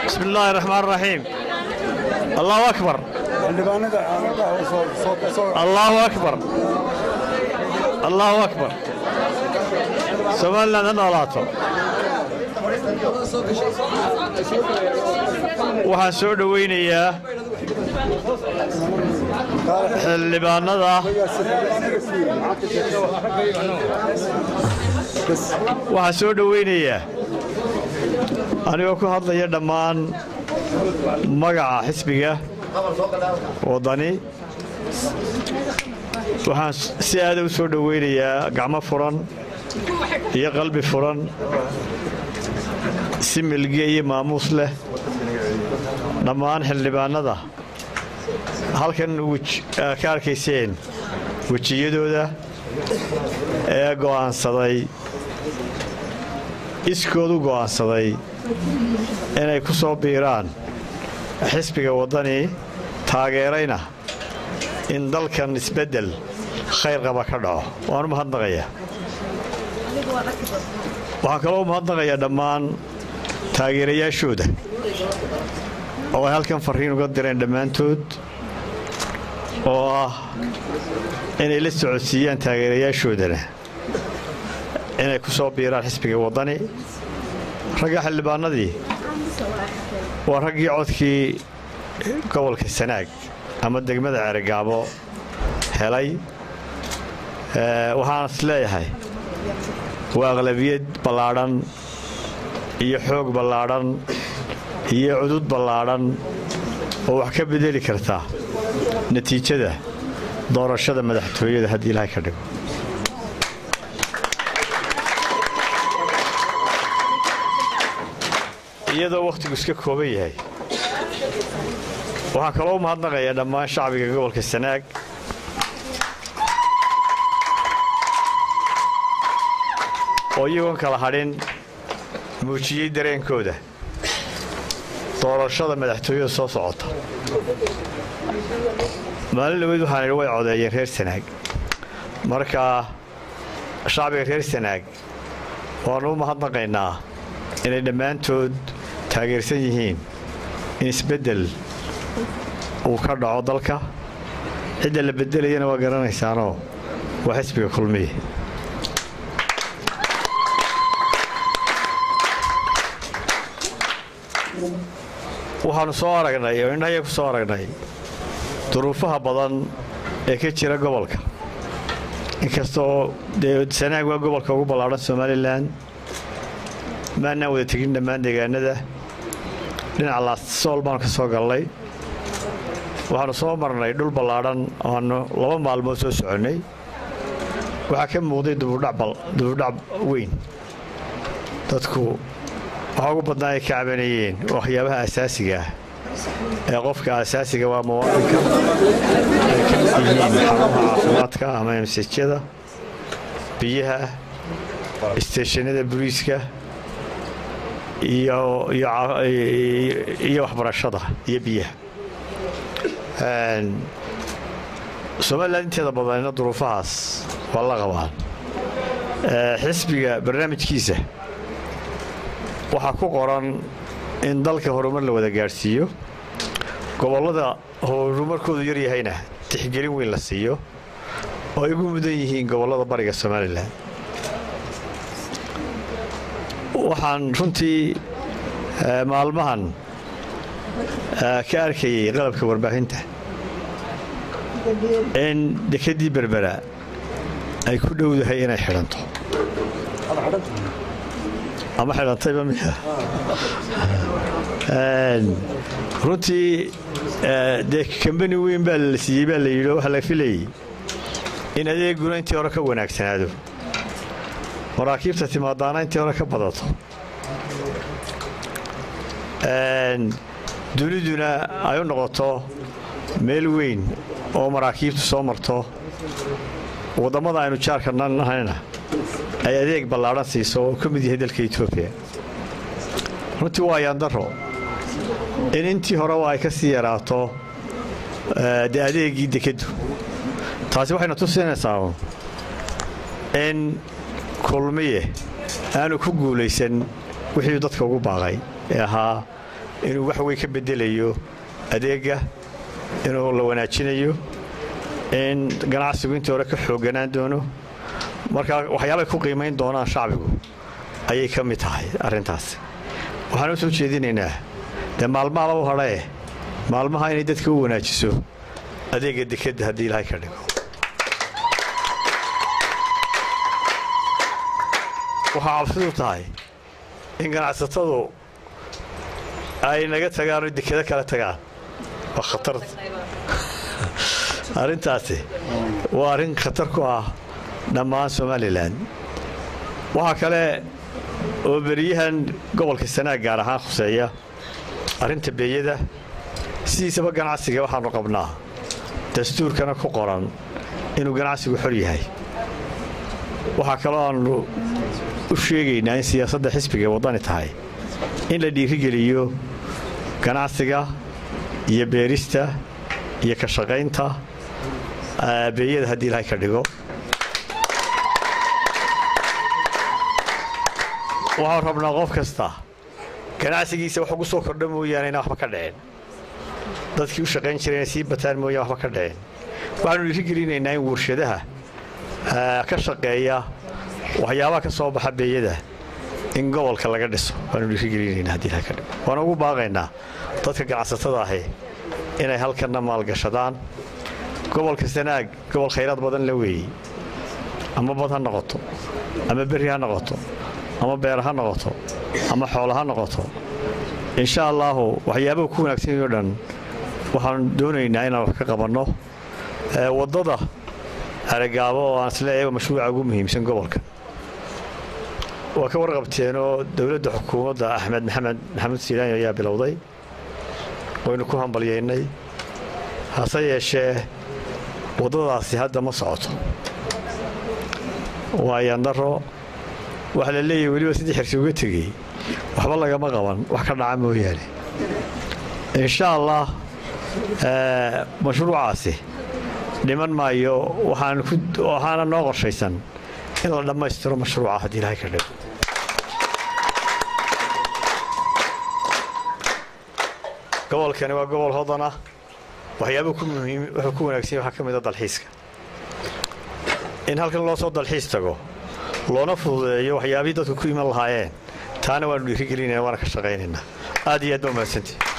بسم الله الرحمن الرحيم الله أكبر الله أكبر الله أكبر سوالنا نولاتو waxaan soo dhowaynayaa xildhibaanada waxaan soo dhowaynayaa anigoo ku hadlaya dhammaan magaca xisbiga waddani waxaan si aada u soo dhowaynayaa gacmo furan iyo qalbi furan si milge iyo maamuus leh dhammaan xildhibaanada halkan ka arkayseen wejiyadooda ee go'aansaday iskoodu go'aansaday inay ku soo biiraan xisbiga waddani taageerayna in dalkan isbeddel khayr qaba ka dhaco waan u mahadnaqayaa waxaan kaloo u mahadnaqayaa dhammaan taageerayaashooda oo ay halkan farriin uga direen dhammaantood oo ah inay la socodsiiyaan taageerayaashoodana inay ku soo biiraan xisbiga waddani ragga xildhibaanadii waa raggii codkii gobolka sanaag ama degmada ceerigaabo helay waxaan is leeyahay waa aqlabiyad ballaadhan iyo xoog ballaadhan iyo cudud ballaadhan oo wax ka bedeli karta natiijada doorashada madaxtooyada haddii ilaahay ka dhigo iyadoo wakhtigu iska kooban yahay waxaan kaloo u mahadnaqayaa dhammaan shacbiga gobolka sanaag oo iyagoon kala hadhin muujiyey dareenkooda doorashada madaxtooyada soo socota maalin dhaweyd waxaan idhi way codeeyeen reer sanaag marka shacbiga reer sanaag waannu u mahadnaqaynaa inay dhammaantood taageersan yihiin in isbeddel uu ka dhaco dalka cidda la beddelayana waa garanaysaanoo waa xisbiga kulmiye waxaannu soo aragnay oo indhahaya ku soo aragnay duruufaha badan ee ka jira gobolka inkastoo dee sanaag waa gobolka ugu ballaadhan somalilan maannaan wada tegin dhammaan deegaanada dhinaca laasool baanu ka soo gallay waxaannu soo marnay dhul ballaadhan oaannu laba maalmood soo soconnay waxaa ka muuqday dubudhac weyn dadku waxaa ugu badnaa ay ka cabanayeen waxyaabaha asaasiga ah ee qofka asaasiga waa muwaadinka ay ka mid yihiin xarumaha caafimaadka ama emsejyada biyaha isteeshanada buriiska iyo waxbarashada iyo biyaha somalilan inteeda badanina duruufahaas waa la qabaan xisbiga barnaamijkiisa waxaa ku qoran in dalka horumar la wada gaadhsiiyo gobollada horumarkoodu yar yahayna tixgelin weyn la siiyo oo ay ugu mudan yihiin gobollada bariga somalilan waxaan runtii maalmahan ka arkayay qalabka warbaahinta in dekedii berbera ay ku dhowdahay inay xidhanto ama xidhantayba miya runtii dee kambani weyn baa la siiyey baa la yidhi oo waxaa la filayey in adeeguna intii hore ka wanaagsanaado maraakiibta timaadaana intii hore ka badato duniduna ay u noqoto meel weyn oo maraakiibtu soo marto waddamada aynu jaarka nahayna ay adeeg ballaadhan siiso oo ka mid yahay dalka etoobiya runtii waa yaandaro in intii horeba ay ka sii yaraato dee adeegii dekeddu taasi waxayna tusinaysaa in kulmiye aanu ku guulaysan wixii dadka ugu baaqay ee ahaa inuu wax weyn ka bedelayo adeegga inuu la wanaajinayo in ganacsigu intii hore ka xoogganaan doono marka waxyaabay ku qiimayn doonaan shacbigu ayay ka mid tahay arrintaasi waxaan u soo jeedinaynaa dee maalmaha lagu hadhae maalmaha inay dadka u wanaajiso adeegga dekedda haddii ilaahay ka dhigo waxaa cabsidu tahay in ganacsatadu ay naga tagaan oo dekado kala tagaan waa khatar arrintaasi waa arrin khatar ku ah dhammaan somalilan waxaa kale oo beriyahan gobolka sanaag gaar ahaan khuseeya arrinta beeyada sidiisaba ganacsiga waxaannu qabnaa dastuurkana ku qoran inuu ganacsigu xor yahay waxaa kaloo aannu u sheegaynaa in siyaasadda xisbiga waddani tahay in la dhiirigeliyo ganacsiga iyo beerista iyo ka shaqaynta beeyada haddii ilahay ka dhigo waxaan rabnaa qof kasta ganacsigiisa wax ugu soo kordha mooyaane inaan waxba ka dhicin dadkii u shaqayn jireen sii bataan mooyaan waxba ka dhicin waxaanu dhiirigelinaynaa in warshadaha ka shaqeeya waxyaabaha ka soo baxa beeyada in gobolka laga dhiso waanu dhiirigelinaynaa haddii ilahay ka dhigo waana ugu baaqaynaa dadka ganacsatada ahi inay halkanna maalgashadaan gobolka sanaag gobol khayraad badan la weeyey ama bad ha noqoto ama berri ha noqoto ama beer ha noqoto ama xoolo ha noqoto insha allaahu waxyaabaha ku wanaagsanyo dhan waxaan doonaynaa inaan wax ka qabanno waddada aragaabo oo aan isleeyahay mashruuca ugu muhiimsan gobolka waa ka warqabteenoo dowladda xukuumadda axmed maxamed maxamuud siiraanyo ayaa bilowday waynu ku hambalyaynay hase yeeshee waddadaasi hadda ma socoto waa yandaro waxaa la leeyahay weliba sidii xirsi uga tegey waxba lagama qaban wax ka dhaca mooyaane insha allah mashruucaasi dhiman maayo waxaana noo qorshaysan in la dhammaystiro mashruuca haddii ilahay ka dhigo gobolkani waa gobol hodan ah waxyaabuu wuxuu ku wanaagsan waxaa ka mid a dalxiiska in halkan loo soo dalxiis tago loona fududeeyo waxyaabihii dadku ku iman lahaayeen taana waanu dhiirigelinayna waana ka shaqaynaynaa aad iyo aad baa mahadsantii